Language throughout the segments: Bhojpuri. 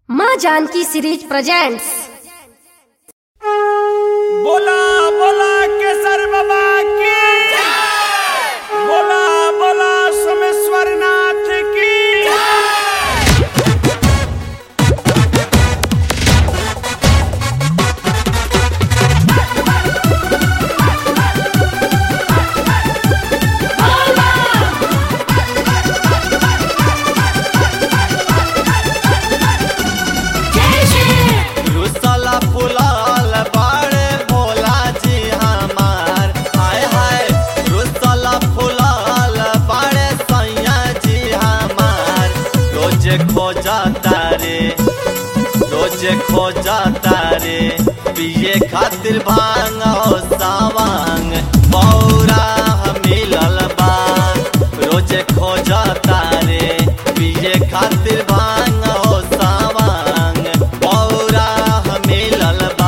माँ जानकी सीरीज प्रेजेंट्स बोला बोला केसर बाबा की बोला बोला सोमेश्वर नाथ की रुसला फुलाल बाड़े भोला जी हमार हाय हाय रुसला फुलाल बाड़े सैया जी हमार रोज खोजा तारे रोज खोजा तारे पिए खातिर भांग हो सावांग बौरा मिलल बा रोज खोजा तारे पिए खातिर भांग हो सावांग बौरा मिलल बा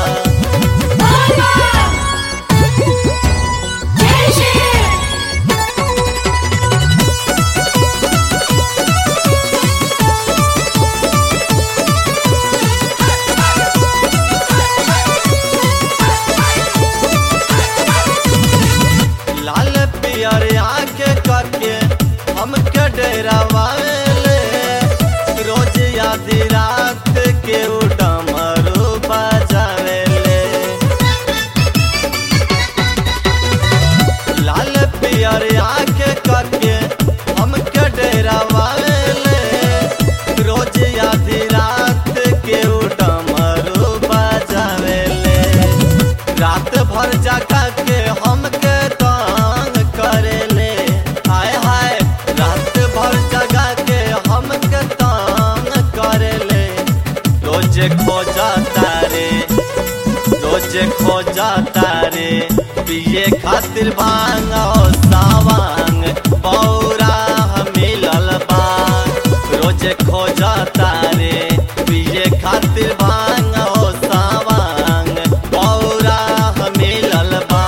लाल पियर आँख करके हमके डरावाले रोज आधी रात के उडमरू बजावेले लाल पियर आँख करके हमके डरावाले रोज आधी रात के उडमरू बजावेले रात भर जगा के हमके तंग करेले हाय हाय रात भर जगा के हमके तंग करेले रोज खोजा तारे रोज खोजा तारे पिए खातिर भांग और सावांग बौरा मिलल बा रोज खोजा तारे पिए खातिर भांग और सावांग बौरा मिलल बा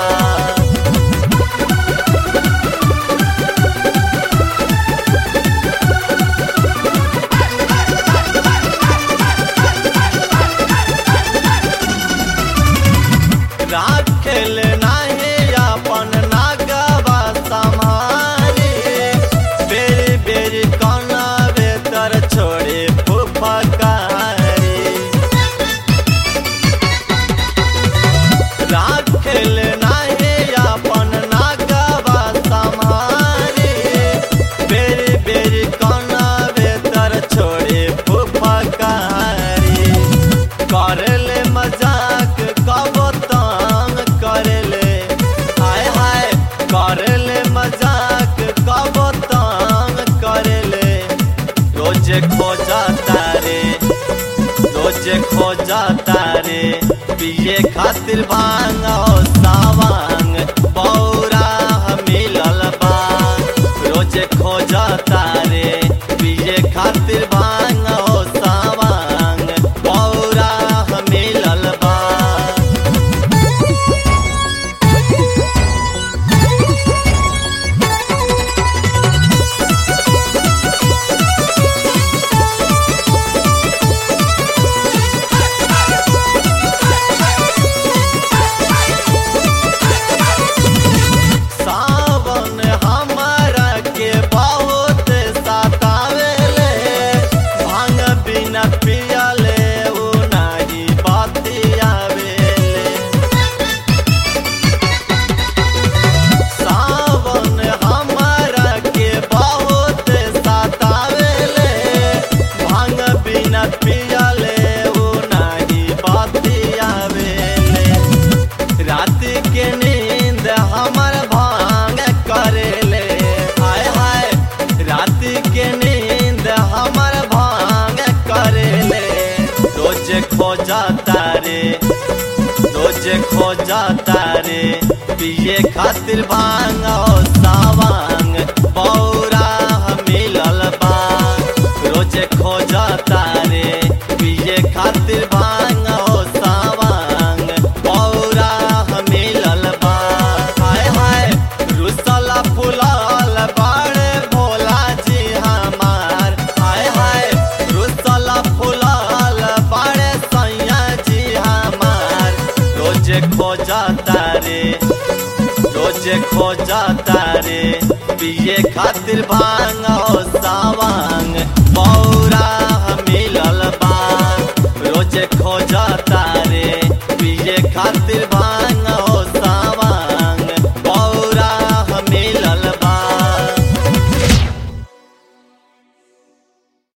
राखेल नाही अपन नागवा समारी बेरी बेरी कनावे तर छोड़े फुफकारी राखेल नाही अपन नागवा समारी बेरी बेरी कनावे तर छोड़े फुफकारी करले मजाक कब तंग करले हाय हाय करले मजाक कब तंग करले रोज खोजा तारे रोज खोजा तारे पिए खातिर भांग और सावांग बौरा मिलल बा रोज खोजा तारे पिए खातिर भांग और सावांग बौरा मिलल बा सावन हमारा के बहुत सतावेले भांग बिना पियले उ नाही बतियावेले सावन हमारा के बहुत सतावेले भांग बिना पियले उ नाही बतियावेले रात के नींद हमर भांग करेले हाय हाय रात के नींद हमर भांग करेले रोज खोजा तारे रोज खोजा तारे पिए खातिर भांग और सावांग बौरा मिलल बा रोज खोजा तारे पिए खातिर भांग और सावांग बौरा मिलल बा हाय हाय रुसला फुलाल बाड़े भोला जी हमार हाय हाय रुसला फुलाल रोज खोजा तारे पिए खातिर भांग